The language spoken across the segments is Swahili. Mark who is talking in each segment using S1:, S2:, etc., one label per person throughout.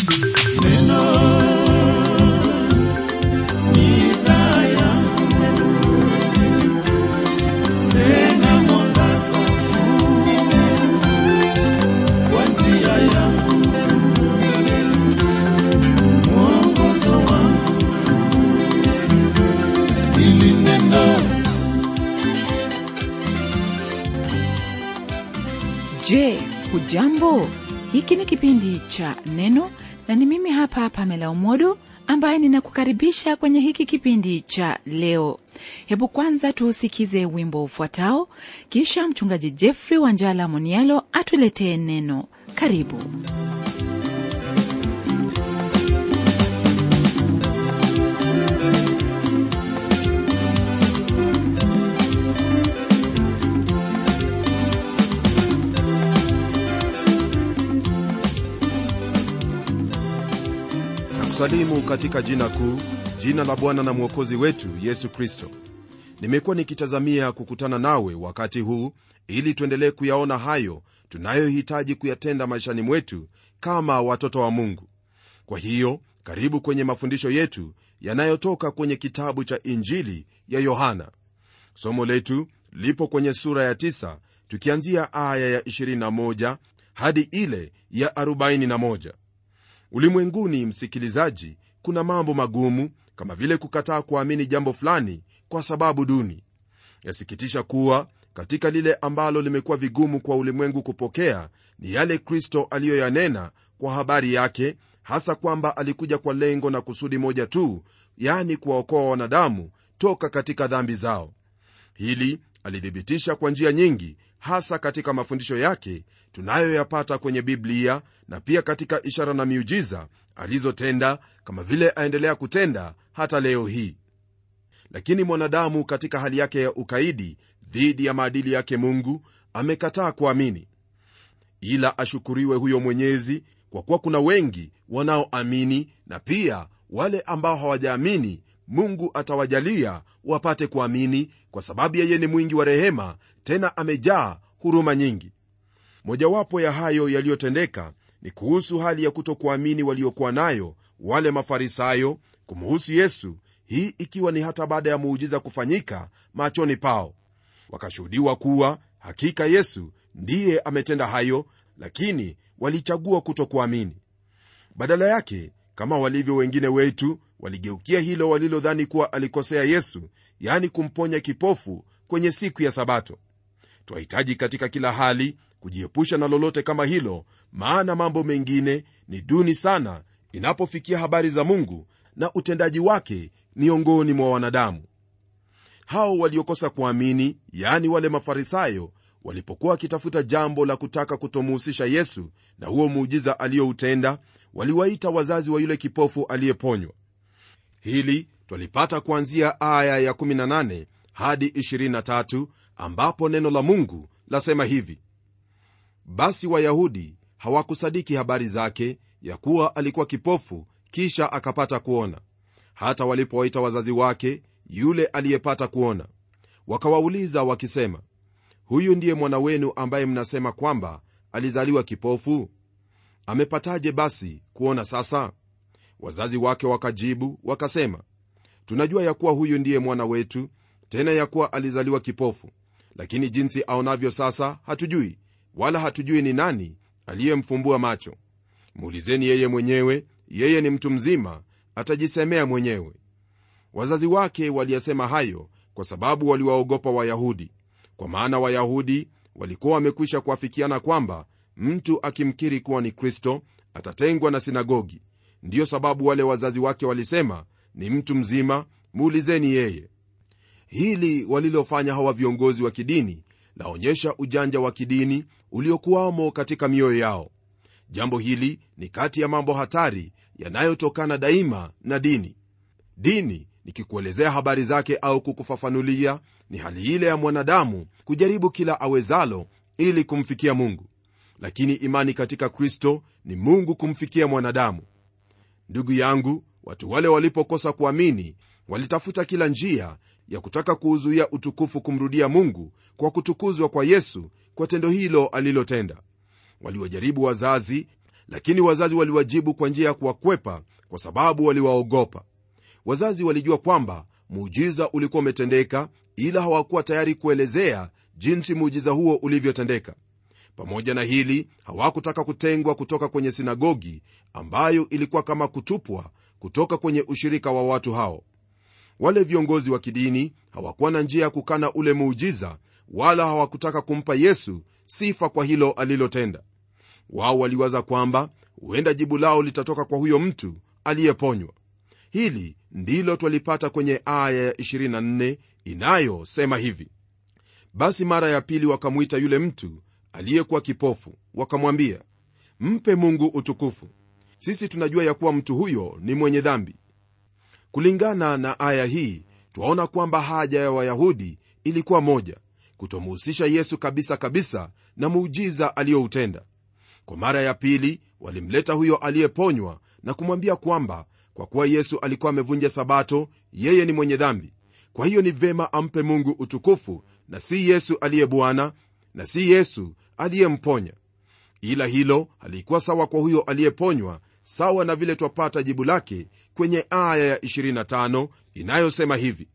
S1: Je, hujambo? Hiki ni kipindi cha Neno na ni mimi hapa Pamela Umodo ambaye ninakukaribisha kwenye hiki kipindi cha leo. Hebu kwanza tuusikize wimbo ufuatao, kisha mchungaji Jeffrey Wanjala Monialo atuletee neno. Karibu.
S2: nakusalimu katika jina kuu jina la bwana na mwokozi wetu yesu kristo nimekuwa nikitazamia kukutana nawe wakati huu ili tuendelee kuyaona hayo tunayohitaji kuyatenda maishani mwetu kama watoto wa mungu kwa hiyo karibu kwenye mafundisho yetu yanayotoka kwenye kitabu cha injili ya yohana somo letu lipo kwenye sura ya 9 tukianzia aya ya 21 hadi ile ya 41 ulimwenguni msikilizaji kuna mambo magumu kama vile kukataa kuamini jambo fulani kwa sababu duni yasikitisha kuwa katika lile ambalo limekuwa vigumu kwa ulimwengu kupokea ni yale kristo aliyoyanena kwa habari yake hasa kwamba alikuja kwa lengo na kusudi moja tu yani kuwaokoa wanadamu toka katika dhambi zao hili alithibitisha kwa njia nyingi hasa katika mafundisho yake tunayoyapata kwenye biblia na pia katika ishara na miujiza alizotenda kama vile aendelea kutenda hata leo hii lakini mwanadamu katika hali yake ya ukaidi dhidi ya maadili yake mungu amekataa kuamini ila ashukuriwe huyo mwenyezi kwa kuwa kuna wengi wanaoamini na pia wale ambao hawajaamini mungu atawajalia wapate kuamini kwa sababu yeye ni mwingi wa rehema tena amejaa huruma nyingi mojawapo ya hayo yaliyotendeka ni kuhusu hali ya kutokuamini waliokuwa nayo wale mafarisayo kumuhusu yesu hii ikiwa ni hata baada ya muujiza kufanyika machoni pao wakashuhudiwa kuwa hakika yesu ndiye ametenda hayo lakini walichagua kutokuamini badala yake kama walivyo wengine wetu waligeukia hilo walilodhani kuwa alikosea yesu yani kumponya kipofu kwenye siku ya sabato twahitaji katika kila hali kujiepusha na lolote kama hilo maana mambo mengine ni duni sana inapofikia habari za mungu na utendaji wake miongoni mwa wanadamu hao waliokosa kuamini yaani wale mafarisayo walipokuwa wakitafuta jambo la kutaka kutomuhusisha yesu na huo muujiza aliyoutenda waliwaita wazazi wa yule kipofu aliyeponywa hili twalipata kuanzia aya ya18 hadi 23 ambapo neno la mungu lasema hivi basi wayahudi hawakusadiki habari zake ya kuwa alikuwa kipofu kisha akapata kuona hata walipowaita wazazi wake yule aliyepata kuona wakawauliza wakisema huyu ndiye mwana wenu ambaye mnasema kwamba alizaliwa kipofu amepataje basi kuona sasa wazazi wake wakajibu wakasema tunajua ya kuwa huyu ndiye mwana wetu tena ya kuwa alizaliwa kipofu lakini jinsi aonavyo sasa hatujui wala hatujui ni nani aliyemfumbua macho muulizeni yeye mwenyewe yeye ni mtu mzima atajisemea mwenyewe wazazi wake waliyasema hayo kwa sababu waliwaogopa wayahudi kwa maana wayahudi walikuwa wamekwisha kuafikiana kwamba mtu akimkiri kuwa ni kristo atatengwa na sinagogi ndiyo sababu wale wazazi wake walisema ni mtu mzima muulizeni yeye hili walilofanya hawa viongozi wa kidini laonyesha ujanja wa kidini uliokuwamo katika mioyo yao jambo hili ni kati ya mambo hatari yanayotokana daima na dini dini nikikuelezea habari zake au kukufafanulia ni hali ile ya mwanadamu kujaribu kila awezalo ili kumfikia mungu lakini imani katika kristo ni mungu kumfikia mwanadamu ndugu yangu watu wale walipokosa kuamini walitafuta kila njia ya kutaka kuuzuia utukufu kumrudia mungu kwa kutukuzwa kwa yesu kwa tendo hilo alilotenda waliwajaribu wazazi lakini wazazi waliwajibu kwa njia ya kuwakwepa kwa sababu waliwaogopa wazazi walijua kwamba muujiza ulikuwa umetendeka ila hawakuwa tayari kuelezea jinsi muujiza huo ulivyotendeka pamoja na hili hawakutaka kutengwa kutoka kwenye sinagogi ambayo ilikuwa kama kutupwa kutoka kwenye ushirika wa watu hao wale viongozi wa kidini hawakuwa na njia ya kukana ule muujiza wala hawakutaka kumpa yesu sifa kwa hilo alilotenda wao waliwaza kwamba huenda jibu lao litatoka kwa huyo mtu aliyeponywa hili ndilo twalipata kwenye aya ya 24 inayosema hivi basi mara ya pili wakamwita yule mtu aliyekuwa kipofu wakamwambia mpe mungu utukufu sisi tunajua ya kuwa mtu huyo ni mwenye dhambi kulingana na aya hii twaona kwamba haja ya wayahudi ilikuwa moja kutomuhusisha yesu kabisa kabisa na muujiza aliyoutenda kwa mara ya pili walimleta huyo aliyeponywa na kumwambia kwamba kwa kuwa yesu alikuwa amevunja sabato yeye ni mwenye dhambi kwa hiyo ni vema ampe mungu utukufu na si yesu aliye bwana na si yesu aliyemponya ila hilo halikuwa sawa kwa huyo aliyeponywa sawa na vile twapata jibu lake kwenye aya ya 25 inayosema hivi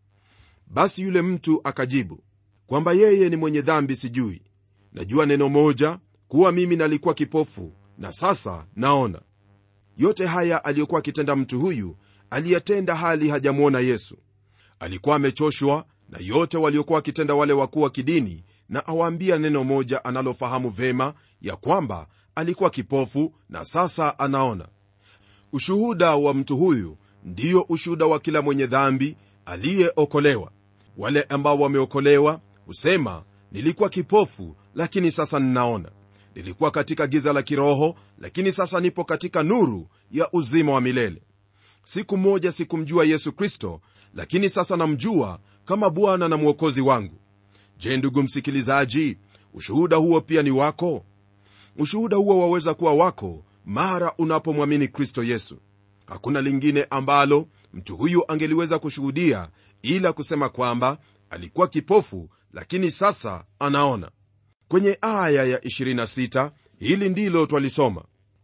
S2: basi yule mtu akajibu kwamba yeye ni mwenye dhambi sijui najua neno moja kuwa mimi nalikuwa kipofu na sasa naona yote haya aliyokuwa akitenda mtu huyu aliyatenda hali hajamwona yesu alikuwa amechoshwa na yote waliokuwa wakitenda wale wakuu wa kidini na awaambia neno moja analofahamu vema ya kwamba alikuwa kipofu na sasa anaona ushuhuda wa mtu huyu ndiyo ushuhuda wa kila mwenye dhambi aliyeokolewa wale ambao wameokolewa husema nilikuwa kipofu lakini sasa ninaona nilikuwa katika giza la kiroho lakini sasa nipo katika nuru ya uzima wa milele siku moja sikumjua yesu kristo lakini sasa namjua kama bwana na mwokozi wangu je ndugu msikilizaji ushuhuda huo pia ni wako ushuhuda huo waweza kuwa wako mara unapomwamini kristo yesu hakuna lingine ambalo mtu huyu angeliweza kushuhudia ila kusema kwamba alikuwa kipofu lakini sasa anaona kwenye aya ya 26 hili ndilo twalisoma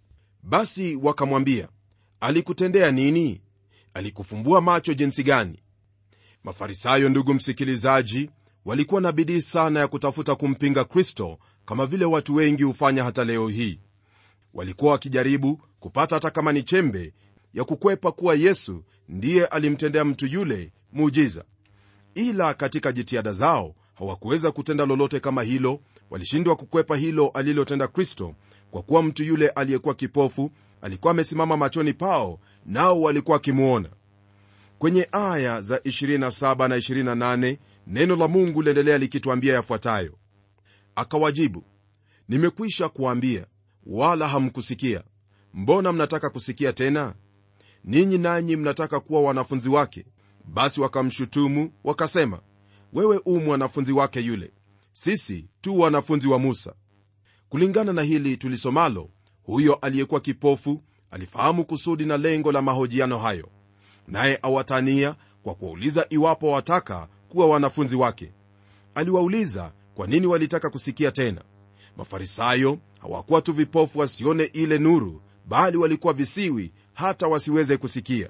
S2: basi wakamwambia alikutendea nini alikufumbua macho jinsi gani mafarisayo ndugu msikilizaji walikuwa na bidii sana ya kutafuta kumpinga kristo kama vile watu wengi hufanya hata leo hii walikuwa wakijaribu kupata hata kama ni chembe ya kukwepa kuwa yesu ndiye alimtendea mtu yule muujiza ila katika jitihada zao hawakuweza kutenda lolote kama hilo walishindwa kukwepa hilo alilotenda kristo kwa kuwa mtu yule aliyekuwa kipofu alikuwa amesimama machoni pao nao walikuwa wakimwona kwenye aya za 27 na 28 neno la mungu liendelea likitwambia yafuatayo akawajibu nimekwisha kuambia wala hamkusikia mbona mnataka kusikia tena ninyi nanyi mnataka kuwa wanafunzi wake basi wakamshutumu wakasema wewe u mwanafunzi wake yule sisi tu wanafunzi wa musa kulingana na hili tulisomalo huyo aliyekuwa kipofu alifahamu kusudi na lengo la mahojiano hayo naye awatania kwa kuwauliza iwapo wataka kuwa wanafunzi wake aliwauliza kwa nini walitaka kusikia tena mafarisayo hawakuwa tu vipofu wasione ile nuru bali walikuwa visiwi hata wasiweze kusikia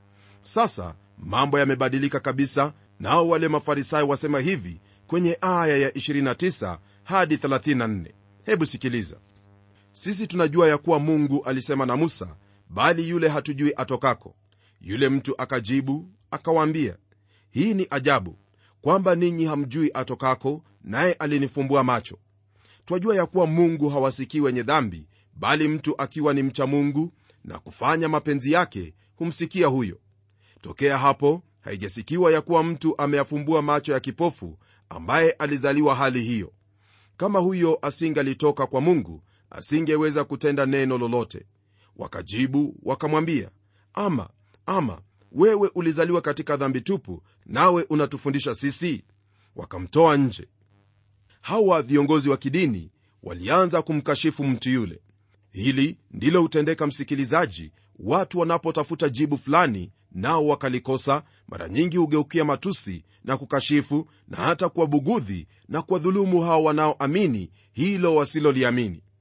S2: sasa mambo yamebadilika kabisa nao wale mafarisayo wasema hivi kwenye aya ya 29 hadi 34 hebu sikiliza sisi tunajua ya kuwa mungu alisema na musa bali yule hatujui atokako yule mtu akajibu akawaambia hii ni ajabu kwamba ninyi hamjui atokako naye alinifumbua macho twajua ya kuwa mungu hawasikii wenye dhambi bali mtu akiwa ni mcha mungu na kufanya mapenzi yake humsikia huyo tokea hapo haijasikiwa ya kuwa mtu ameyafumbua macho ya kipofu ambaye alizaliwa hali hiyo kama huyo asingalitoka kwa mungu asingeweza kutenda neno lolote wakajibu wakamwambia ama ama wewe ulizaliwa katika dhambi tupu nawe unatufundisha sisi wakamtoa nje hawa viongozi wa kidini walianza kumkashifu mtu yule hili ndilo hutendeka msikilizaji watu wanapotafuta jibu fulani nao wakalikosa mara nyingi hugeukia matusi na kukashifu na hata kuwabugudhi na kuwadhulumu hao wanaoamini hilo wasiloliamini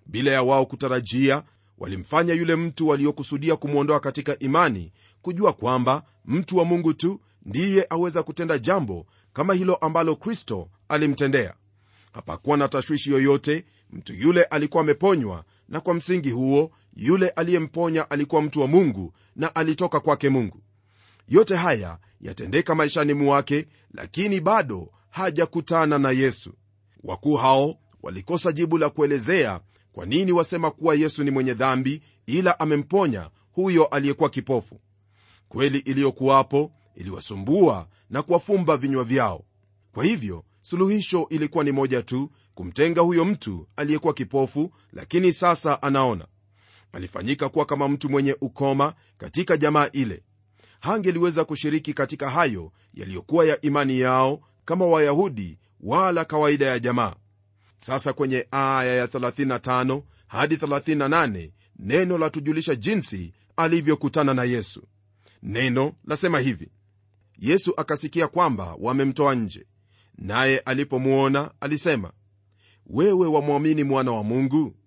S2: bila ya wao kutarajia walimfanya yule mtu waliokusudia kumwondoa katika imani kujua kwamba mtu wa mungu tu ndiye aweza kutenda jambo kama hilo ambalo kristo alimtendea hapakuwa na tashwishi yoyote mtu yule alikuwa ameponywa na kwa msingi huo yule aliyemponya alikuwa mtu wa mungu na alitoka kwake mungu yote haya yatendeka maishani mwake lakini bado hajakutana na yesu wakuu hao walikosa jibu la kuelezea kwa nini wasema kuwa yesu ni mwenye dhambi ila amemponya huyo aliyekuwa kipofu kweli iliyokuwapo iliwasumbua na kuwafumba vinywa vyao kwa hivyo suluhisho ilikuwa ni moja tu kumtenga huyo mtu aliyekuwa kipofu lakini sasa anaona alifanyika kuwa kama mtu mwenye ukoma katika jamaa ile hangeliweza kushiriki katika hayo yaliyokuwa ya imani yao kama wayahudi wala kawaida ya jamaa sasa kwenye aya ya 35 hadi 38 neno latujulisha jinsi alivyokutana na yesu neno lasema hivi yesu akasikia kwamba wamemtoa nje naye alipomwona alisema wewe wamwamini mwana wa mungu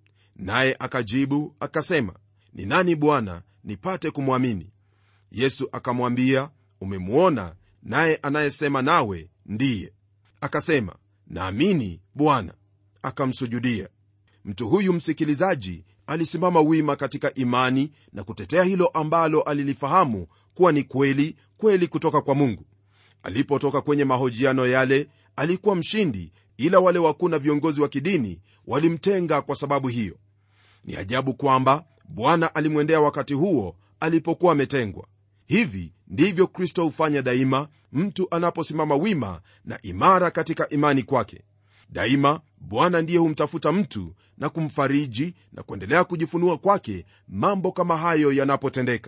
S2: naye akajibu akasema ni nani bwana nipate kumwamini yesu akamwambia umemwona naye anayesema nawe ndiye akasema naamini bwana akamsujudia mtu huyu msikilizaji alisimama wima katika imani na kutetea hilo ambalo alilifahamu kuwa ni kweli kweli kutoka kwa mungu alipotoka kwenye mahojiano yale alikuwa mshindi ila wale wakuu na viongozi wa kidini walimtenga kwa sababu hiyo ni ajabu kwamba bwana alimwendea wakati huo alipokuwa ametengwa hivi ndivyo kristo hufanya daima mtu anaposimama wima na imara katika imani kwake daima bwana ndiye humtafuta mtu na kumfariji na kuendelea kujifunua kwake mambo kama hayo yanapotendeka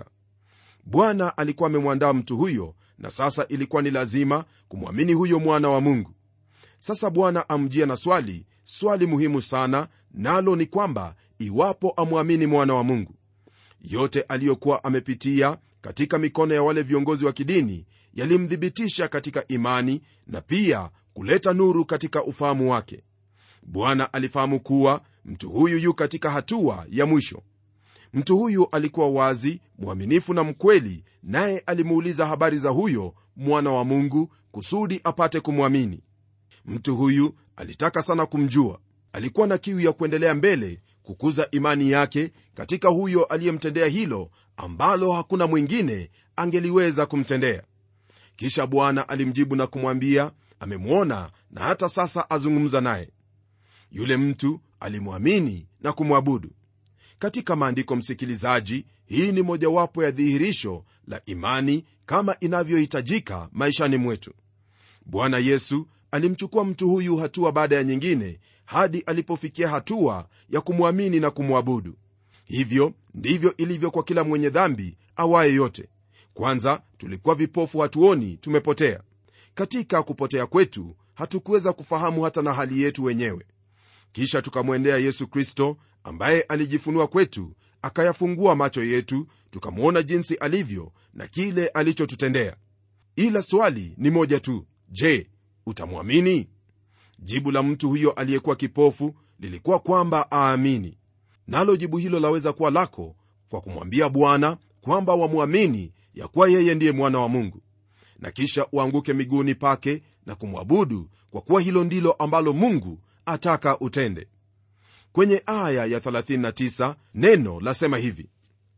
S2: bwana alikuwa amemwandaa mtu huyo na sasa ilikuwa ni lazima kumwamini huyo mwana wa mungu sasa bwana amjia na swali swali muhimu sana nalo ni kwamba iwapo amwamini mwana wa mungu yote aliyokuwa amepitia katika mikono ya wale viongozi wa kidini yalimthibitisha katika imani na pia kuleta nuru katika ufahamu wake bwana alifahamu kuwa mtu huyu yu katika hatua ya mwisho mtu huyu alikuwa wazi mwaminifu na mkweli naye alimuuliza habari za huyo mwana wa mungu kusudi apate kumwamini mtu huyu alitaka sana kumjua alikuwa na kiu ya kuendelea mbele kukuza imani yake katika huyo aliyemtendea hilo ambalo hakuna mwingine angeliweza kumtendea kisha bwana alimjibu na kumwambia amemwona na hata sasa azungumza naye yule mtu alimwamini na kumwabudu katika maandiko msikilizaji hii ni mojawapo ya dhihirisho la imani kama inavyohitajika maishani mwetu bwana yesu alimchukua mtu huyu hatua baada ya nyingine hadi alipofikia hatua ya kumwamini na kumwabudu hivyo ndivyo ilivyo kwa kila mwenye dhambi awaye yote kwanza tulikuwa vipofu hatuoni tumepotea katika kupotea kwetu hatukuweza kufahamu hata na hali yetu wenyewe kisha tukamwendea yesu kristo ambaye alijifunua kwetu akayafungua macho yetu tukamwona jinsi alivyo na kile alichotutendea ila swali ni moja tu je utamwamini jibu la mtu huyo aliyekuwa kipofu lilikuwa kwamba aamini nalo jibu hilo laweza kuwa lako kwa kumwambia bwana kwamba wamwamini ya kuwa yeye ndiye mwana wa mungu na kisha uanguke miguuni pake na kumwabudu kwa kuwa hilo ndilo ambalo mungu ataka utende kwenye aya ya 39 neno lasema hivi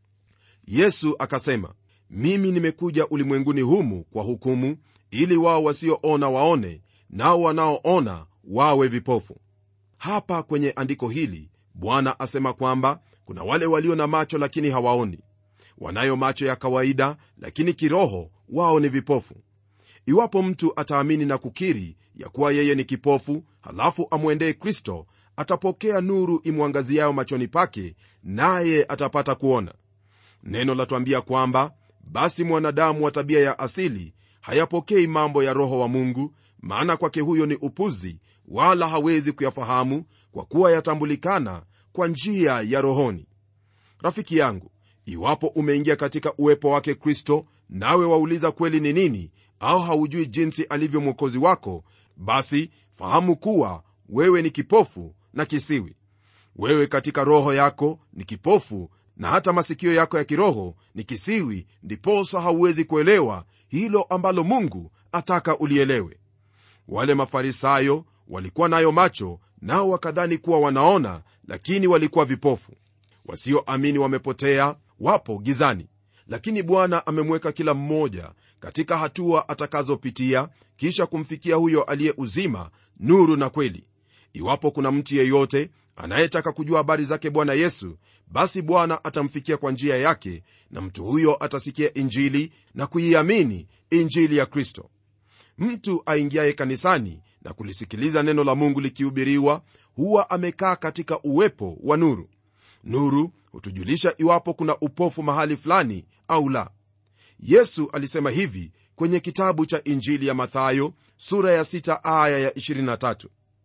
S2: yesu akasema mimi nimekuja ulimwenguni humu kwa hukumu ili wao wasioona waone nao wanaoona wawe vipofu hapa kwenye andiko hili bwana asema kwamba kuna wale walio na macho lakini hawaoni wanayo macho ya kawaida lakini kiroho wao ni vipofu iwapo mtu ataamini na kukiri ya kuwa yeye ni kipofu halafu amwendee kristo atapokea nuru imwangaziayo machoni pake naye atapata kuona neno latwambia kwamba basi mwanadamu wa tabia ya asili hayapokei mambo ya roho wa mungu maana kwake huyo ni upuzi wala hawezi kuyafahamu kwa kuwa yatambulikana kwa njia ya rohoni rafiki yangu iwapo umeingia katika uwepo wake kristo nawe wauliza kweli ni nini au haujui jinsi alivyo mwokozi wako basi fahamu kuwa wewe ni kipofu na kisiwi wewe katika roho yako ni kipofu na hata masikio yako ya kiroho ni kisiwi ndiposa hauwezi kuelewa hilo ambalo mungu ataka ulielewe wale mafarisayo walikuwa nayo macho nao wakadhani kuwa wanaona lakini walikuwa vipofu wasioamini wamepotea wapo gizani lakini bwana amemweka kila mmoja katika hatua atakazopitia kisha kumfikia huyo aliye uzima nuru na kweli iwapo kuna mtu yeyote anayetaka kujua habari zake bwana yesu basi bwana atamfikia kwa njia yake na mtu huyo atasikia injili na kuiamini injili ya kristo mtu aingiaye kanisani na kulisikiliza neno la mungu likihubiriwa huwa amekaa katika uwepo wa nuru nuru hutujulisha iwapo kuna upofu mahali fulani au la yesu alisema hivi kwenye kitabu cha injili ya mathayo sura ya 6 aya ya 23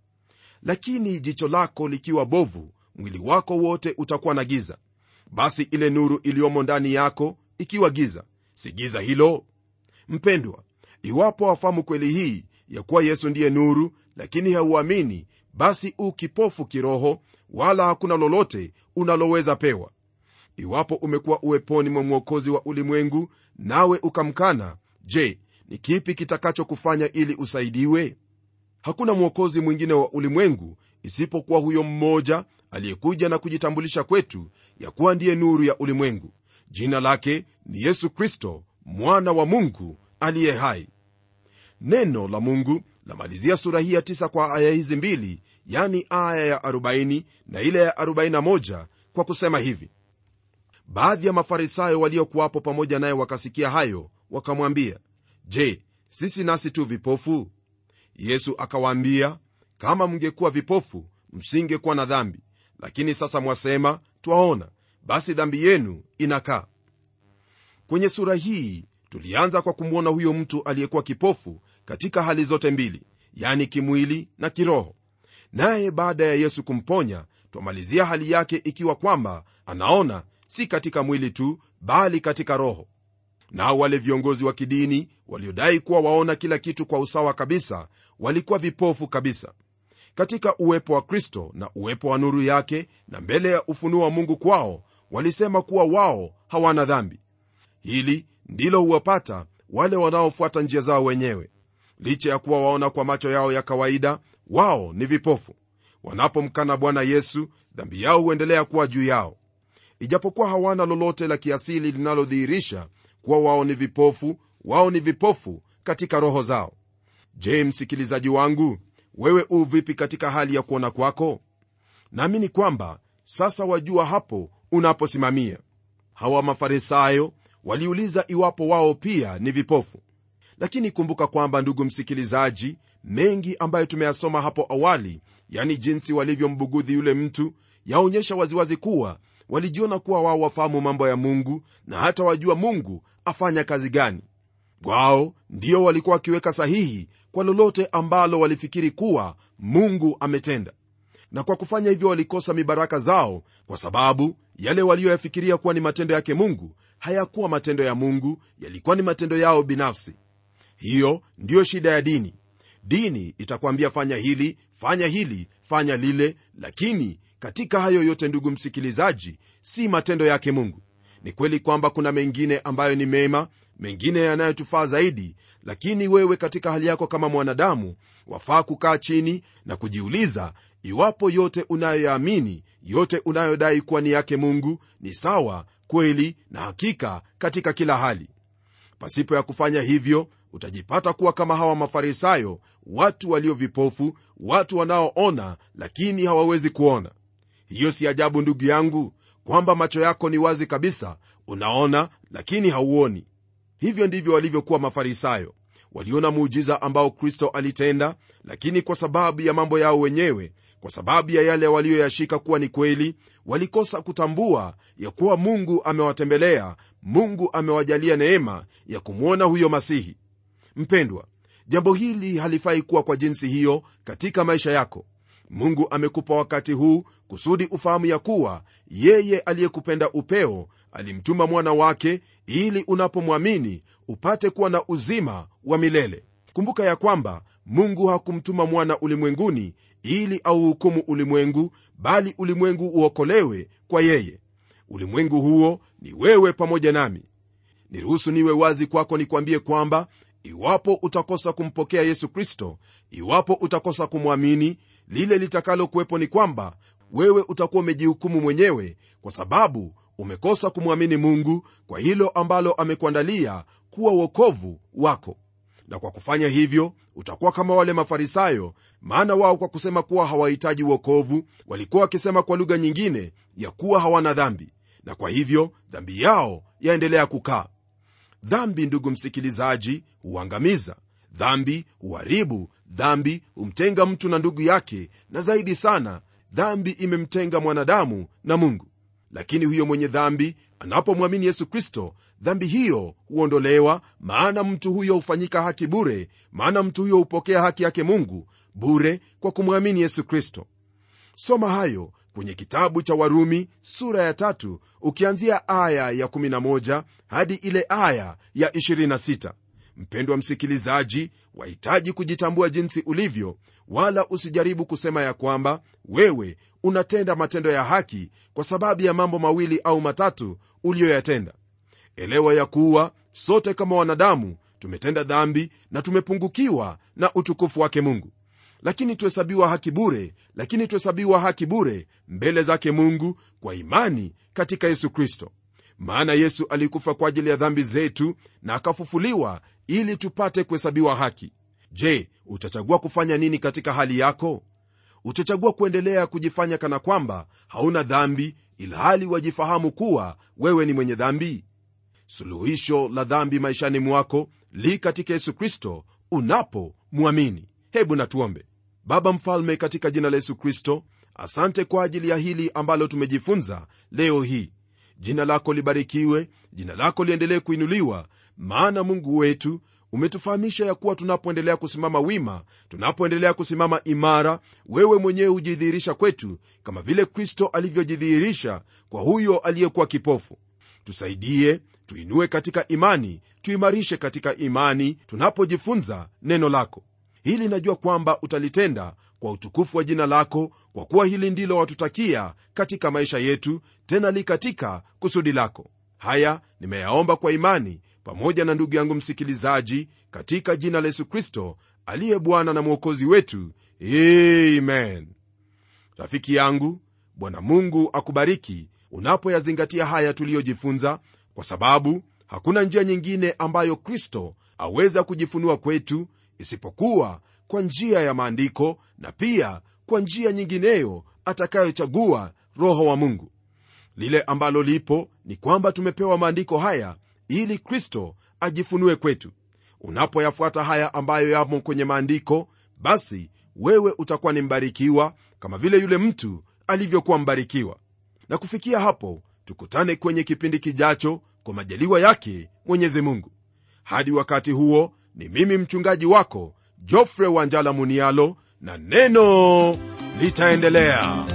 S2: lakini jicho lako likiwa bovu mwili wako wote utakuwa na giza basi ile nuru iliyomo ndani yako ikiwa giza si giza hilo mpendwa iwapo wafahamu kweli hii ya kuwa yesu ndiye nuru lakini hauamini basi u kipofu kiroho wala hakuna lolote unaloweza pewa iwapo umekuwa uweponi mwa mwokozi wa ulimwengu nawe ukamkana je ni kipi kitakachokufanya ili usaidiwe hakuna mwokozi mwingine wa ulimwengu isipokuwa huyo mmoja aliyekuja na kujitambulisha kwetu ya kuwa ndiye nuru ya ulimwengu jina lake ni yesu kristo mwana wa mungu aliye hai neno la mungu lamalizia sura hii ya tisa kwa aya hizi mbili yani aya ya 40 na ile ya 41 kwa kusema hivi baadhi ya mafarisayo waliokuwapo pamoja naye wakasikia hayo wakamwambia je sisi nasi tu vipofu yesu akawaambia kama mngekuwa vipofu msingekuwa na dhambi lakini sasa mwasema twaona basi dhambi yenu inakaa kwenye sura hii tulianza kwa kumwona huyo mtu aliyekuwa kipofu katika hali zote mbili yani kimwili na kiroho naye baada ya yesu kumponya twamalizia hali yake ikiwa kwamba anaona si katika mwili tu bali katika roho nao wale viongozi wa kidini waliodai kuwa waona kila kitu kwa usawa kabisa walikuwa vipofu kabisa katika uwepo wa kristo na uwepo wa nuru yake na mbele ya ufunuo wa mungu kwao walisema kuwa wao hawana dhambi hili ndilo huwapata wale wanaofuata njia zao wenyewe licha ya kuwa waona kwa macho yao ya kawaida wao ni vipofu wanapomkana bwana yesu dhambi yao huendelea kuwa juu yao ijapokuwa hawana lolote la kiasili linalodhihirisha kuwa wao ni vipofu wao ni vipofu katika roho zao je msikilizaji wangu wewe u vipi katika hali ya kuona kwako naamini kwamba sasa wajua hapo unaposimamia hawa mafarisayo waliuliza iwapo wao pia ni vipofu lakini kumbuka kwamba ndugu msikilizaji mengi ambayo tumeyasoma hapo awali yani jinsi walivyombugudhi yule mtu yaonyesha waziwazi kuwa walijiona kuwa wao wafahamu mambo ya mungu na hata wajua mungu afanya kazi gani wao ndio walikuwa wakiweka sahihi kwa lolote ambalo walifikiri kuwa mungu ametenda na kwa kufanya hivyo walikosa mibaraka zao kwa sababu yale waliyoyafikiria kuwa ni matendo yake mungu hayakuwa matendo ya mungu yalikuwa ni matendo yao binafsi hiyo ndiyo shida ya dini dini itakwambia fanya hili fanya hili fanya lile lakini katika hayo yote ndugu msikilizaji si matendo yake mungu ni kweli kwamba kuna mengine ambayo ni mema mengine yanayotufaa zaidi lakini wewe katika hali yako kama mwanadamu wafaa kukaa chini na kujiuliza iwapo yote unayoyaamini yote unayodai kuwa ni yake mungu ni sawa kweli na hakika katika kila hali pasipo ya kufanya hivyo utajipata kuwa kama hawa mafarisayo watu walio vipofu watu wanaoona lakini hawawezi kuona hiyo si ajabu ndugu yangu kwamba macho yako ni wazi kabisa unaona lakini hauoni hivyo ndivyo walivyokuwa mafarisayo waliona muujiza ambao kristo alitenda lakini kwa sababu ya mambo yao wenyewe kwa sababu ya yale waliyoyashika kuwa ni kweli walikosa kutambua ya kuwa mungu amewatembelea mungu amewajalia neema ya kumwona huyo masihi mpendwa jambo hili halifai kuwa kwa jinsi hiyo katika maisha yako mungu amekupa wakati huu kusudi ufahamu ya kuwa yeye aliyekupenda upeo alimtuma mwana wake ili unapomwamini upate kuwa na uzima wa milele kumbuka ya kwamba mungu hakumtuma mwana ulimwenguni ili auhukumu ulimwengu bali ulimwengu uokolewe kwa yeye ulimwengu huo ni wewe pamoja nami niruhusu niwe wazi kwako nikwambie kwamba iwapo utakosa kumpokea yesu kristo iwapo utakosa kumwamini lile litakalokuwepo ni kwamba wewe utakuwa umejihukumu mwenyewe kwa sababu umekosa kumwamini mungu kwa hilo ambalo amekuandalia kuwa uokovu wako na kwa kufanya hivyo utakuwa kama wale mafarisayo maana wao kwa kusema kuwa hawahitaji uokovu walikuwa wakisema kwa lugha nyingine ya kuwa hawana dhambi na kwa hivyo dhambi yao yaendelea kukaa dhambi ndugu msikilizaji huangamiza dhambi huharibu dhambi humtenga mtu na ndugu yake na zaidi sana dhambi imemtenga mwanadamu na mungu lakini huyo mwenye dhambi anapomwamini yesu kristo dhambi hiyo huondolewa maana mtu huyo hufanyika haki bure maana mtu huyo hupokea haki yake mungu bure kwa kumwamini yesu kristo soma hayo kwenye kitabu cha warumi sura ya tatu ukianzia aya ya 11 hadi ile aya ya 26 mpendwa msikilizaji wahitaji kujitambua jinsi ulivyo wala usijaribu kusema ya kwamba wewe unatenda matendo ya haki kwa sababu ya mambo mawili au matatu uliyoyatenda elewa ya kuwa sote kama wanadamu tumetenda dhambi na tumepungukiwa na utukufu wake mungu lakini tuhesabiwa haki bure lakini tuhesabiwa haki bure mbele zake mungu kwa imani katika yesu kristo maana yesu alikufa kwa ajili ya dhambi zetu na akafufuliwa ili tupate kuhesabiwa haki je utachagua kufanya nini katika hali yako utachagua kuendelea kujifanya kana kwamba hauna dhambi ilhali wajifahamu kuwa wewe ni mwenye dhambi suluhisho la dhambi maishani mwako li katika yesu kristo unapomwamini hebu natuombe baba mfalme katika jina la yesu kristo asante kwa ajili ya hili ambalo tumejifunza leo hii jina lako libarikiwe jina lako liendelee kuinuliwa maana mungu wetu umetufahamisha ya kuwa tunapoendelea kusimama wima tunapoendelea kusimama imara wewe mwenyewe hujidhihirisha kwetu kama vile kristo alivyojidhihirisha kwa huyo aliyekuwa kipofu tusaidie tuinue katika imani tuimarishe katika imani tunapojifunza neno lako hili najua kwamba utalitenda kwa utukufu wa jina lako kwa kuwa hili ndilo watutakia katika maisha yetu tena li katika kusudi lako haya nimeyaomba kwa imani pamoja na ndugu yangu msikilizaji katika jina la yesu kristo aliye bwana na mwokozi wetu amen rafiki yangu bwana mungu akubariki unapoyazingatia haya tuliyojifunza kwa sababu hakuna njia nyingine ambayo kristo aweza kujifunua kwetu isipokuwa kwa njia ya maandiko na pia kwa njia nyingineyo atakayochagua roho wa mungu lile ambalo lipo ni kwamba tumepewa maandiko haya ili kristo ajifunue kwetu unapoyafuata haya ambayo yamo kwenye maandiko basi wewe utakuwa ni mbarikiwa kama vile yule mtu alivyokuwa mbarikiwa na kufikia hapo tukutane kwenye kipindi kijacho kwa majaliwa yake mwenyezi mungu hadi wakati huo ni mimi mchungaji wako jofre wanjala munialo na neno litaendelea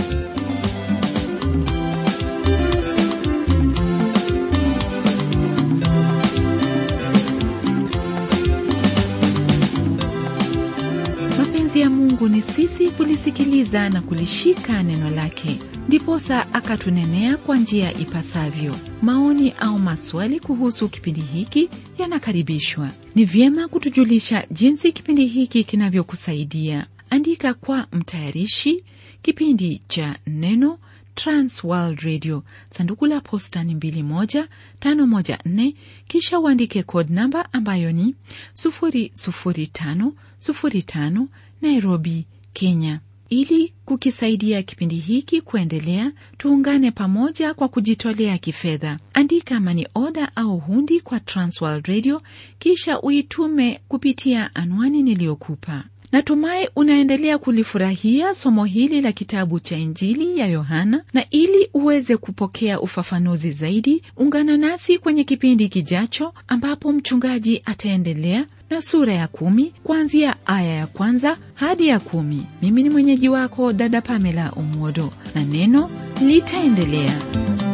S1: mapenzi ya mungu ni sisi kulisikiliza na kulishika neno lake ndiposa akatunenea kwa njia ipasavyo maoni au maswali kuhusu kipindi hiki yanakaribishwa ni vyema kutujulisha jinsi kipindi hiki kinavyokusaidia andika kwa mtayarishi kipindi cha neno transworld radio sanduku la posta ni 21514 kisha uandike code namba ambayo ni 00505 nairobi kenya ili kukisaidia kipindi hiki kuendelea tuungane pamoja kwa kujitolea kifedha andika mani oda au hundi kwa transworld radio kisha uitume kupitia anwani niliyokupa natumai unaendelea kulifurahia somo hili la kitabu cha injili ya yohana na ili uweze kupokea ufafanuzi zaidi ungana nasi kwenye kipindi kijacho ambapo mchungaji ataendelea na sura ya kumi kuanzia aya ya kwanza hadi ya kumi mimi ni mwenyeji wako dada pamela umodo na neno litaendelea